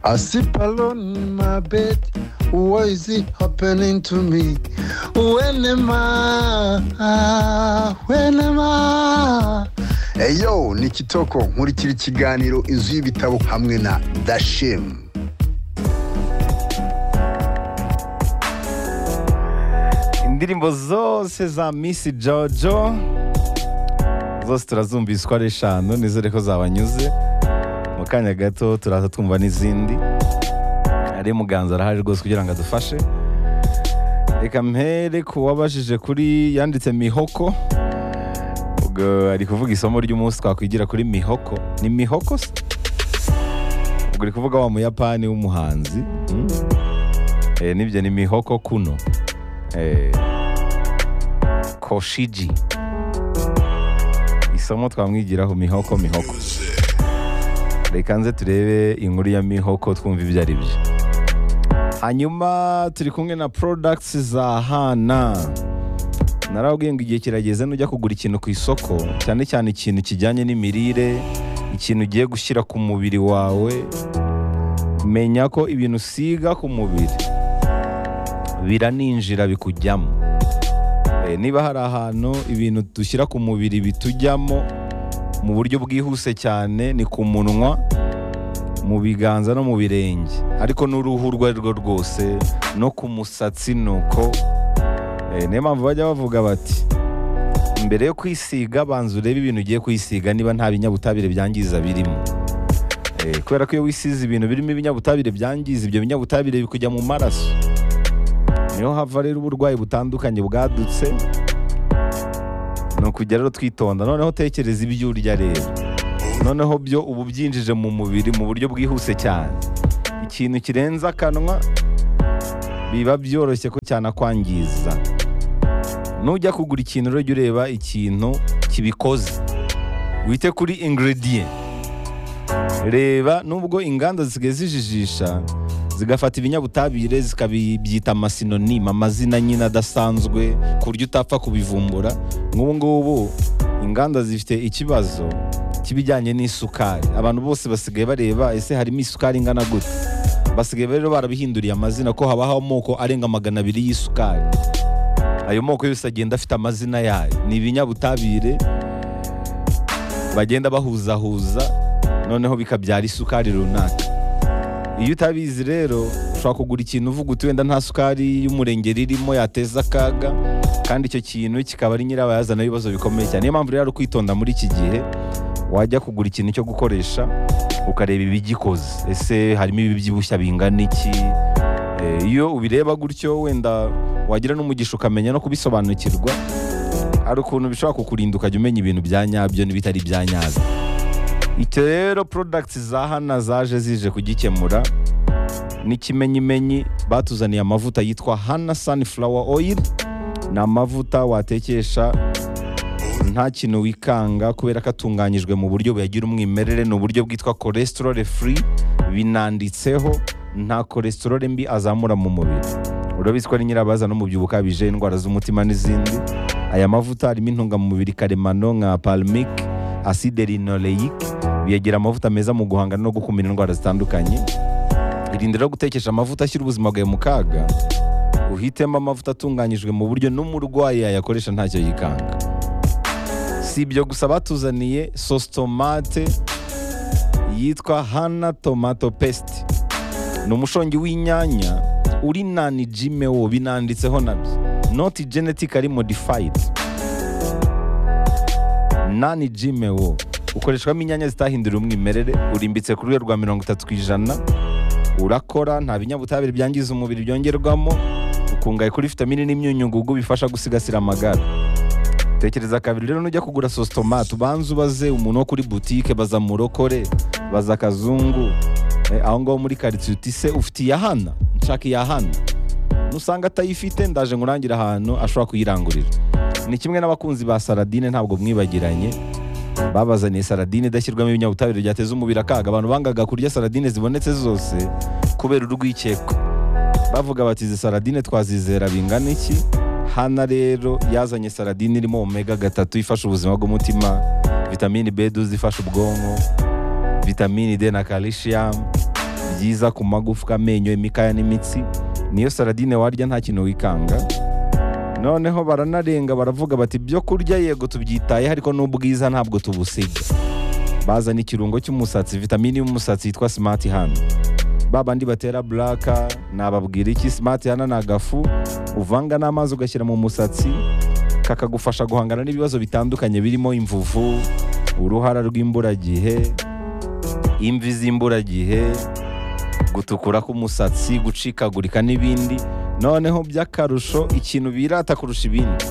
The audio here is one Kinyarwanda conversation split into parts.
I sleep alone in my bed. Why is it happening to me? When am I? When am I? Eyo ni Kitoko nkurikira ikiganiro inzu y'ibitabo hamwe na Dashim. indirimbo zose za misi jojo zose turazumvise uko ari eshanu nizere ko zabanyuze mu kanya gato turaza twumva n'izindi ari muganza arahari rwose kugira ngo adufashe reka mpere ku wabajije kuri yanditse mihoko ubwo ari kuvuga isomo ry'umunsi twakwigira kuri mihoko ni mihoko se ubwo uri kuvuga wa muyapani w'umuhanzi mm? Eh, nibyo ni mihoko kuno eh, koshiji isomo twamwigiraho mihoko mihoko reka nze turebe inkuru ya mihoko twumva ibyo ari byo hanyuma turi kumwe na products za hana narabwiye ngo igihe kirageze nujya kugura ikintu ku isoko cyane cyane ikintu kijyanye n'imirire ikintu ugiye gushyira ku mubiri wawe menya ko ibintu usiga ku mubiri biraninjira bikujyamo Eh, niba hari ahantu ibintu dushyira ku mubiri bitujyamo mu buryo bwihuse cyane ni ku munwa mu biganza no mu birenge ariko n'uruhu urwo ari rwo rwose no ku musatsi nuko Eh, niyo mpamvu bajya bavuga bati mbere yo kwisiga banza urebe ibintu ugiye kwisiga niba nta binyabutabire byangiza birimo Eh, kubera ko iyo wisize ibintu birimo ibinyabutabire byangiza ibyo binyabutabire bikujya mu maraso niho hava rero uburwayi butandukanye bwadutse ni ukujya rero twitonda noneho tekereza ibyo urya rero noneho byo uba ubyinjije mu mubiri mu buryo bwihuse cyane ikintu kirenze akanwa biba byoroshye ko cyanakwangiza nujya kugura ikintu rero jya ureba ikintu kibikoze wite kuri ingredient reba nubwo inganda zisigaye zijijisha zigafata ibinyabutabire zikabibyita amasinonima amazina nyine adasanzwe ku buryo utapfa kubivumbura nk'ubu ngubu inganda zifite ikibazo k'ibijyanye n'isukari abantu bose basigaye bareba ese harimo isukari ingana gute basigaye rero barabihinduriye amazina ko habaho amoko arenga magana abiri y'isukari ayo moko yose agenda afite amazina yayo ni ibinyabutabire bagenda bahuzahuza noneho bikabyara isukari runaka iyo utabizi rero ushobora kugura ikintu uvuga uti wenda nta sukari y'umurengeri irimo yateza akaga kandi icyo kintu kikaba ari nyirabayazana w'ibibazo bikomeye cyane niyo mpamvu rero ari ukwitonda muri iki gihe wajya kugura ikintu cyo gukoresha ukareba ibigikoze ese harimo ibibyibushya bingana iki Eh, iyo ubireba gutyo wenda wagira n'umugisha ukamenya no kubisobanukirwa hari ukuntu bishobora kukurinda ukajya umenya ibintu bya nyabyo n'ibitari ibya nyabyo icyo rero products za hana zaje zije kugikemura n'ikimenyimenyi batuzaniye amavuta yitwa hana sunflower oil ni amavuta watekesha nta kintu wikanga kubera ko atunganyijwe mu buryo buyagira umwimerere ni uburyo bwitwa cholesterol free binanditseho nta cholesterol mbi azamura mu mubiri urabizi ko ari nyirabaza n'umubyibuho ukabije indwara z'umutima n'izindi aya mavuta harimo intungamubiri karemano nka palmic acide linoleic biyagira amavuta meza mu guhangana no gukumira indwara zitandukanye irinde rero gutekesha amavuta ashyira ubuzima bwawe mu kaga uhitemo amavuta atunganyijwe mu buryo n'umurwayi yayakoresha ntacyo yikanga si ibyo gusa batuzaniye sositomate yitwa hana tomato pesite ni umushongi w'inyanya uri nani jime wo binanditseho nabyo noti genetically modified nani jime wo ukoreshwamo inyanya zitahindura umwimerere urimbitse ku rwego rwa mirongo itatu ku ijana urakora nta binyabutabire byangiza umubiri byongerwamo ukungaye kuri vitamini n'imyunyungugu bifasha gusigasira amagara tekereza kabiri rero nujya kugura sositomate ubanza ubaze umuntu wo kuri butike baza murokore baza kazungu Eh, aho ngaho muri karitsiye uti se ufite iya hana nshaka iya hana nusanga atayifite ndaje ngurangira ahantu ashobora kuyirangurira ni kimwe n'abakunzi ba saradine ntabwo mwibagiranye babazaniye saradine idashyirwamo ibinyabutabire byateza umubiri akaga abantu bangaga kurya saradine zibonetse zose kubera urwikekwe bavuga bati izi saradine twazizera bingana iki hana rero yazanye saradine irimo omega gatatu ifasha ubuzima bw'umutima vitamini b ifasha ubwonko vitamini d na calcium byiza ku magufwa amenyo imikaya n'imitsi niyo saradine warya nta kintu wikanga noneho baranarenga baravuga bati ibyo kurya yego tubyitayeho ariko n'ubwiza ntabwo tubusiga bazana ikirungo cy'umusatsi vitamini y'umusatsi yitwa simati hano ba bandi batera buraka nababwira iki simati hano ni agafu uvanga n'amazi ugashyira mu musatsi kakagufasha guhangana n'ibibazo bitandukanye birimo imvuvu uruhara rw'imburagihe imvi z'imburagihe gutukura k'umusatsi gucikagurika n'ibindi noneho by'akarusho ikintu birata kurusha ibindi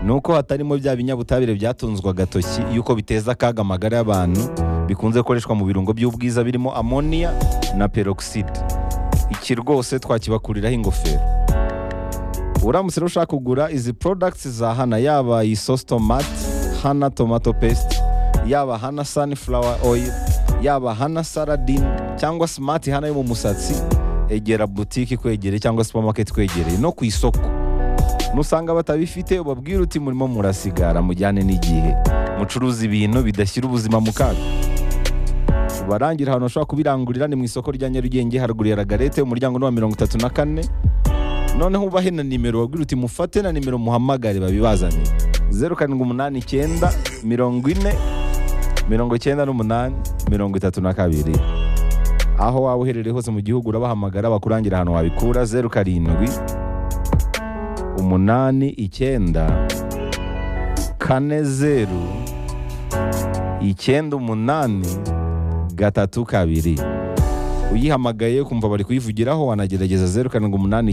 ni uko hatarimo bya binyabutabire byatunzwa agatoki yuko biteza akaga amagara y'abantu bikunze gukoreshwa mu birungo by'ubwiza birimo amoniya na peroxide iki rwose twakibakuriraho ingofero uramutse rero ushaka kugura izi porodagiti za hana yaba iyi sosi tomati hana tomato pesite yaba hana sunflower oil yaba hana saradine cyangwa simati hana yo mu musatsi egera butike ikwegereye cyangwa supamaketi ikwegereye no ku isoko nusanga batabifite ubabwira uti murimo murasigara mujyane n'igihe mucuruza ibintu bidashyira ubuzima mu kaga barangira ahantu bashobora kubirangurira ni mu isoko rya nyarugenge haruguru ya ragarete umuryango ni wa mirongo itatu na kane noneho ubahe na nimero babwira uti mufate na nimero muhamagare babibazanire zeru karindwi umunani icyenda mirongo ine mirongo icyenda n'umunani mirongo itatu na kabiri aho waba uherereye hose mu gihugu urabahamagara bakurangira ahantu wabikura zeru karindwi umunani icyenda kane zeru icyenda umunani gatatu kabiri uyihamagaye kumva bari kuyivugiraho wanagerageza zeru karindwi umunani